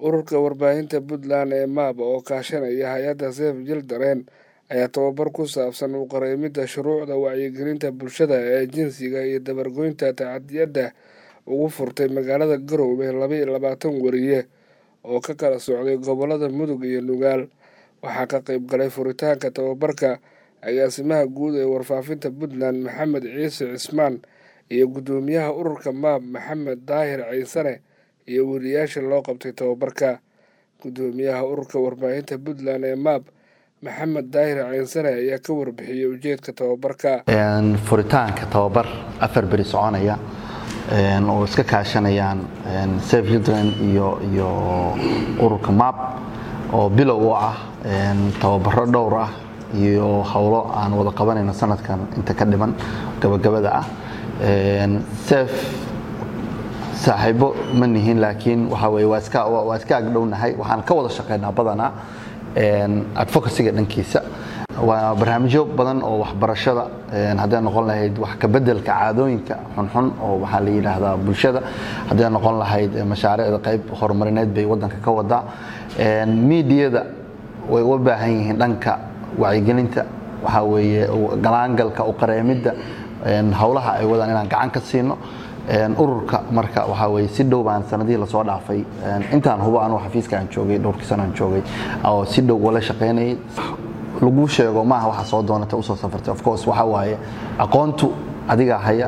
ururka warbaahinta puntland ee maab oo kaashanaya hay-adda seef jildareen ayaa tababar ku saabsan u qareemidda shuruucda wacyigelinta bulshada ee jinsiga iyo dabargoynta tacadiyadda ugu furtay magaalada garowe laba iyo labaatan wariye oo ka kala socday gobolada mudug iyo nugaal waxaa ka qeyb galay furitaanka tababarka agaasimaha guud ee warfaafinta puntland maxamed ciise cismaan iyo guddoomiyaha ururka maab maxamed daahir ciisane iyo weriyaasha loo qabtay tababarka guddoomiyaha ururka warbaahinta puntland ee maab maxamed daahir ciisane ayaa ka warbixiyey ujeedka tababarka furitaanka tababar afar beri soconaya oo iska kaashanayaan safe children iyo iyo ururka maab oo bilow u ah tababaro dhowr ah iyo howlo aan wada qabanayno sanadkan inta ka dhiman gabagabada ah sef saaxiibo ma nihin laakiin waxa weye waa iska waa iska agdhownahay waxaan ka wada shaqaynaa badanaa advocacyga dhankiisa waa barnaamijyo badan oo waxbarashada hadday noqon lahayd wax kabedelka caadooyinka xunxun oo waxaa la yidhaahdaa bulshada hadday noqon lahayd mashaariicda qayb horumarineed bay wadanka ka wadaa miidiyada way u baahan yihiin dhanka wacyigelinta waxaa weeye galaangalka u qareemidda howlaha ay wadaan inaan gacan ka siino ururka marka waxaa weye si dhow baan sanadihii lasoo dhaafay intaan hubo anugu xafiiska aan joogay dhowrkii sanaan joogay oo si dhow wala shaqaynayay lagu sheego maaha waxa soo doonata usoo safartay of course waxaa waaye aqoontu adigaa haya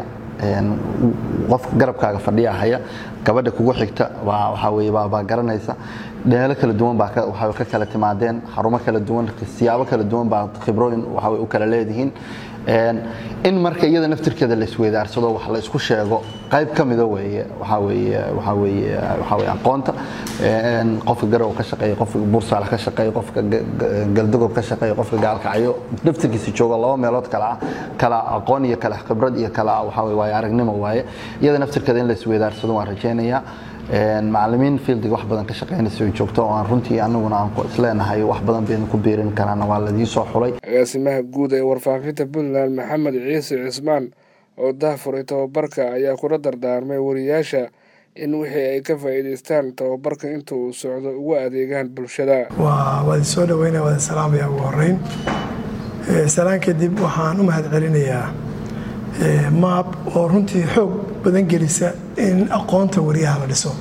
qofka garabkaaga fadhiyaa haya gabadha kugu xigta waxaa weye baa garanaysa dheelo kala duwan baa waxaa ka kala timaadeen xarumo kala duwan siyaabo kala duwan baa khibrooyin waxaa u kala leedihiin in marka iyada naftirkeeda la isweydaarsado wax la isku sheego qayb ka mida weeye waxaa weeye waxaa weeye waxaa weeye aqoonta qofka garow ka shaqeeya qofka bursaal ka shaqeeya qofka galdogob ka shaqeeya qofka gaalkacyo naftirkiisa jooga laba meelood kala ah kala aqoon iyo kala khibrad iyo kala waxaa weeye waaye aragnimo waaye iyada naftirkeeda in la isweydaarsado waan rajaynayaa macalimiin fieldiga wax badan ka shaqaynaysa oo joogto oo aan runtii anaguna aan isleenahay wax badan baynu ku biirin karaan waa ladii soo xulay agaasimaha guud ee warfaafinta puntland maxamed ciise cismaan oo dahfuray tababarka ayaa kula dardaarmay wariyaasha in wixii ay ka faa'iidaystaan tababarka inta uu socdo ugu adeegaan bulshada waa idin soo dhaweynaya waa idin salaamaya ugu horeyn salaan kadib waxaan u mahad celinayaa maab oo runtii xoog badan gelisa in aqoonta wariyaha la dhiso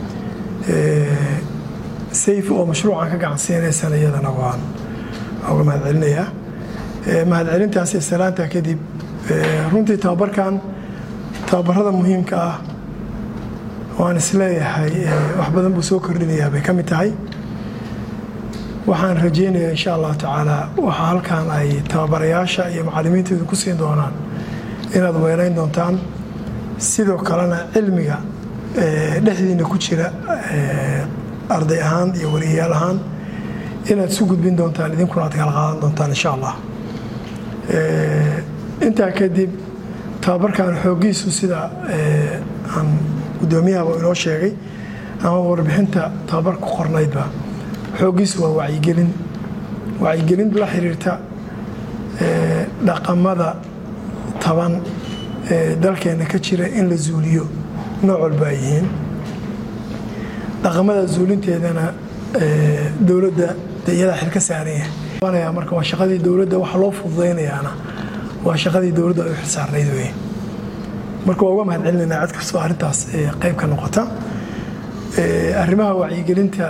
sayf oo mashruucan ka gacansiinaysana iyadana waan uga mahad celinayaa mahad celintaas iyo salaanta kadib runtii tababarkan tababarada muhiimka ah waan isleeyahay wax badan buu soo kordhinayaa bay ka mid tahay waxaan rajaynayaa insha allahu tacaala waxaa halkan ay tababarayaasha iyo macalimiinteedu ku siin doonaan inaad weelayn doontaan sidoo kalena cilmiga dhexdiina ku jira arday ahaan iyo wariyayaal ahaan inaad isu gudbin doontaan idinkuna aad kala qaadan doontaan insha allah intaa kadib tababarkan xooggiisu sida aan guddoomiyahaba inoo sheegay ama warbixinta tababar ku qornaydba xooggiisu waa wacyigelin wacyigelin la xiriirta dhaqamada taban ee dalkeenna ka jira in la zuuliyo nooc walba ay yihiin dhaqamada zuulinteedana dowladda de iyadaa xil ka saaran yahay marka waa shaqadii dowladda waxa loo fududaynayaana waa shaqadii dowladda ay u xilsaarnayd wey marka waa uga mahad celinaynaa cid kastoo arrintaas qayb ka noqota arrimaha wacyigelinta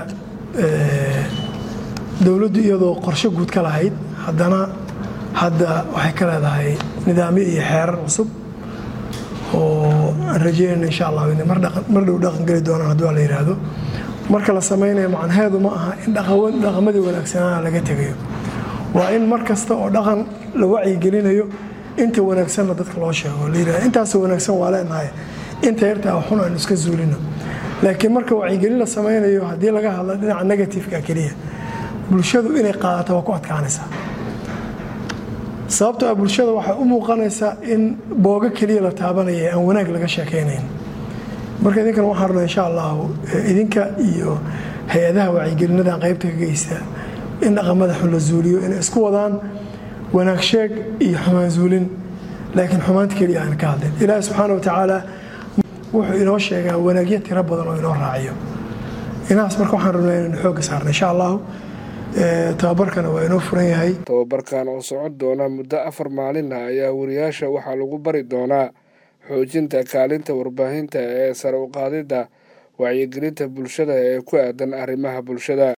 dowladdu iyadoo qorshe guud ka lahayd haddana hadda waxay ka leedahay nidaamyo iyo xeerar cusub oo aan rajeynayna insha allah mar dhow dhaqan geli doonaan hadduu la yidhaahdo marka la samaynayo macnaheedu ma aha in dhaqamadii wanaagsanaa laga tegayo waa in mar kasta oo dhaqan la wacyigelinayo inta wanaagsanna dadka loo sheego la yidhahdo intaasoo wanaagsan waa leenahay inta yartaa xun aynu iska zuulino laakiin marka wacyigelin la samaynayo haddii laga hadlo dhinaca negatifeka keliya bulshadu inay qaadato waa ku adkaanaysaa sababto ah bulshada waxay u muuqanaysaa in boogo keliya la taabanaya aan wanaag laga sheekaynayn marka idinkan waxaan rabnaa insha allahu idinka iyo hay-adaha wacyigelinadan qaybta ka geysta in dhaqamada xun la zuuliyo inay isku wadaan wanaag sheeg iyo xumaan zuulin laakiin xumaanta keliya aan ka hadlin ilaahi subxaana wa tacaala wuxuu inoo sheegaa wanaagyo tiro badan oo inoo raaciyo inahaas marka waxaan rabnaa inaynu xoogga saarna insha allahu tababarkana waa inoo furan yahay tababarkan oo socon doona muddo afar maalin ah ayaa wariyaasha waxaa lagu bari doonaa xoojinta kaalinta warbaahinta ee sare u qaadidda wacyigelinta bulshada ee ku aadan arrimaha bulshada